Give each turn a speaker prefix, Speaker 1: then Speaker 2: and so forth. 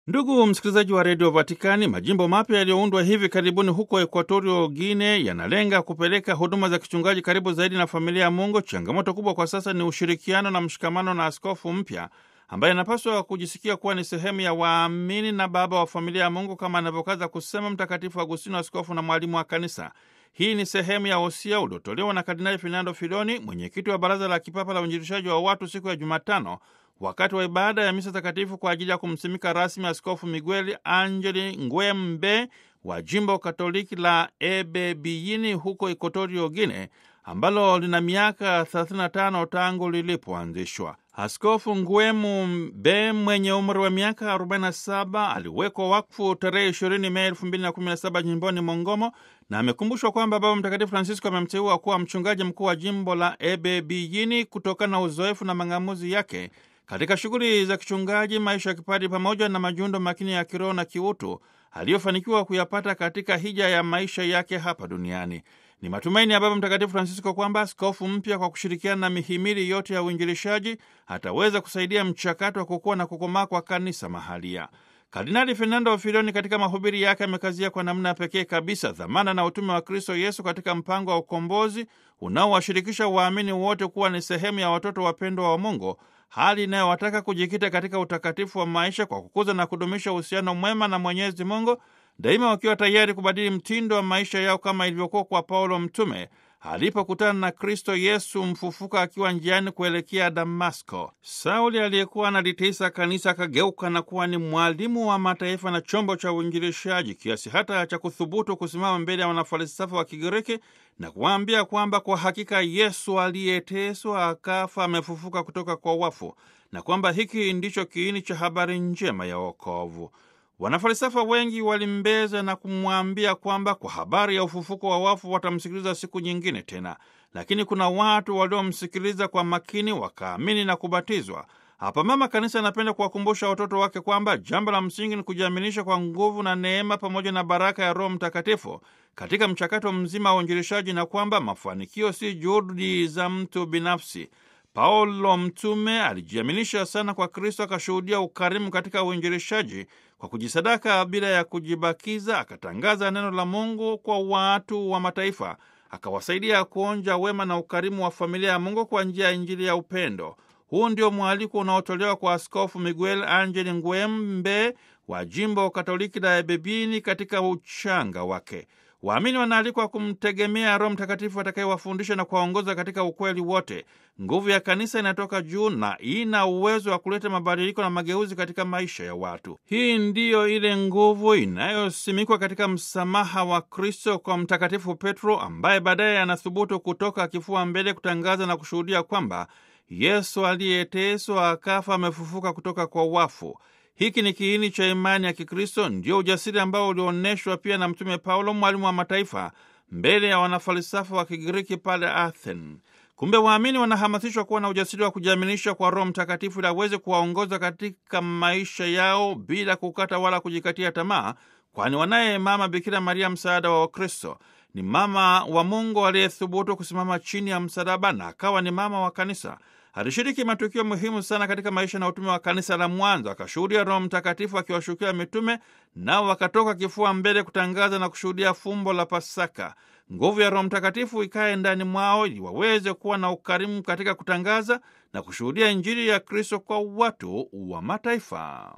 Speaker 1: Ndugu msikilizaji wa redio Vatikani, majimbo mapya yaliyoundwa hivi karibuni huko Ekuatorio Guine yanalenga kupeleka huduma za kichungaji karibu zaidi na familia ya Mungu. Changamoto kubwa kwa sasa ni ushirikiano na mshikamano na askofu mpya ambaye anapaswa kujisikia kuwa ni sehemu ya waamini na baba wa familia ya Mungu, kama anavyokaza kusema Mtakatifu Agustino, askofu na mwalimu wa Kanisa. Hii ni sehemu ya wosia uliotolewa na Kardinali Fernando Filoni, mwenyekiti wa Baraza la Kipapa la Uinjilishaji wa Watu, siku ya Jumatano wakati wa ibada ya misa takatifu kwa ajili ya kumsimika rasmi Askofu Miguel Angeli Ngwembe wa jimbo Katoliki la Ebebiyini huko Ikotorio Gine, ambalo lina miaka 35 tangu lilipoanzishwa. Askofu Ngwemu Mbe mwenye umri wa miaka 47 aliwekwa wakfu tarehe 20 Mei 2017 jimboni Mongomo, na amekumbushwa kwamba Baba Mtakatifu Francisco amemteua kuwa mchungaji mkuu wa jimbo la Ebebiyini kutokana na uzoefu na mang'amuzi yake katika shughuli za kichungaji, maisha ya kipadi, pamoja na majundo makini ya kiroho na kiutu aliyofanikiwa kuyapata katika hija ya maisha yake hapa duniani. Ni matumaini ya Baba Mtakatifu Francisco kwamba askofu mpya kwa kushirikiana na mihimili yote ya uinjilishaji ataweza kusaidia mchakato wa kukua na kukomaa kwa kanisa mahalia. Kardinali Fernando Filoni katika mahubiri yake amekazia kwa namna ya pekee kabisa dhamana na utume wa Kristo Yesu katika mpango wa ukombozi unaowashirikisha waamini wote kuwa ni sehemu ya watoto wapendwa wa Mungu, hali inayowataka kujikita katika utakatifu wa maisha kwa kukuza na kudumisha uhusiano mwema na Mwenyezi Mungu, daima wakiwa tayari kubadili mtindo wa maisha yao kama ilivyokuwa kwa Paulo mtume alipokutana na Kristo Yesu mfufuka akiwa njiani kuelekea Damasko. Sauli aliyekuwa analitiisa kanisa akageuka na kuwa ni mwalimu wa mataifa na chombo cha uinjilishaji, kiasi hata cha kuthubutu kusimama mbele ya wanafalsafa wa Kigiriki na kuwaambia kwamba kwa hakika Yesu aliyeteswa akafa amefufuka kutoka kwa wafu, na kwamba hiki ndicho kiini cha habari njema ya wokovu. Wanafalsafa wengi walimbeza na kumwambia kwamba kwa habari ya ufufuko wa wafu watamsikiliza siku nyingine tena, lakini kuna watu waliomsikiliza kwa makini, wakaamini na kubatizwa. Hapa Mama Kanisa anapenda kuwakumbusha watoto wake kwamba jambo la msingi ni kujiaminisha kwa nguvu na neema pamoja na baraka ya Roho Mtakatifu katika mchakato mzima wa uinjilishaji, na kwamba mafanikio si juhudi za mtu binafsi. Paulo mtume alijiaminisha sana kwa Kristo, akashuhudia ukarimu katika uinjilishaji kwa kujisadaka bila ya kujibakiza, akatangaza neno la Mungu kwa watu wa mataifa, akawasaidia kuonja wema na ukarimu wa familia ya Mungu kwa njia ya Injili ya upendo. Huu ndio mwaliko unaotolewa kwa Askofu Miguel Angeli Ngwembe wa jimbo Katoliki la Ebebini katika uchanga wake. Waamini wanaalikwa kumtegemea Roho Mtakatifu atakayewafundisha na kuwaongoza katika ukweli wote. Nguvu ya kanisa inatoka juu na ina uwezo wa kuleta mabadiliko na mageuzi katika maisha ya watu. Hii ndiyo ile nguvu inayosimikwa katika msamaha wa Kristo kwa Mtakatifu Petro, ambaye baadaye anathubutu kutoka kifua mbele kutangaza na kushuhudia kwamba Yesu aliyeteswa akafa amefufuka kutoka kwa wafu. Hiki ni kiini cha imani ya Kikristo, ndio ujasiri ambao ulionyeshwa pia na Mtume Paulo, mwalimu wa mataifa, mbele ya wanafalsafa wa Kigiriki pale Athens. Kumbe waamini wanahamasishwa kuwa na ujasiri wa kujiaminisha kwa Roho Mtakatifu ili aweze kuwaongoza katika maisha yao bila kukata wala kujikatia tamaa, kwani wanaye Mama Bikira Maria, msaada wa Wakristo. Ni mama wa Mungu aliyethubutu kusimama chini ya msalaba na akawa ni mama wa kanisa. Alishiriki matukio muhimu sana katika maisha na utume wa kanisa la mwanzo. Akashuhudia Roho Mtakatifu akiwashukia mitume, nao wakatoka kifua mbele kutangaza na kushuhudia fumbo la Pasaka. Nguvu ya Roho Mtakatifu ikae ndani mwao ili waweze kuwa na ukarimu katika kutangaza na kushuhudia Injili ya Kristo kwa watu wa mataifa.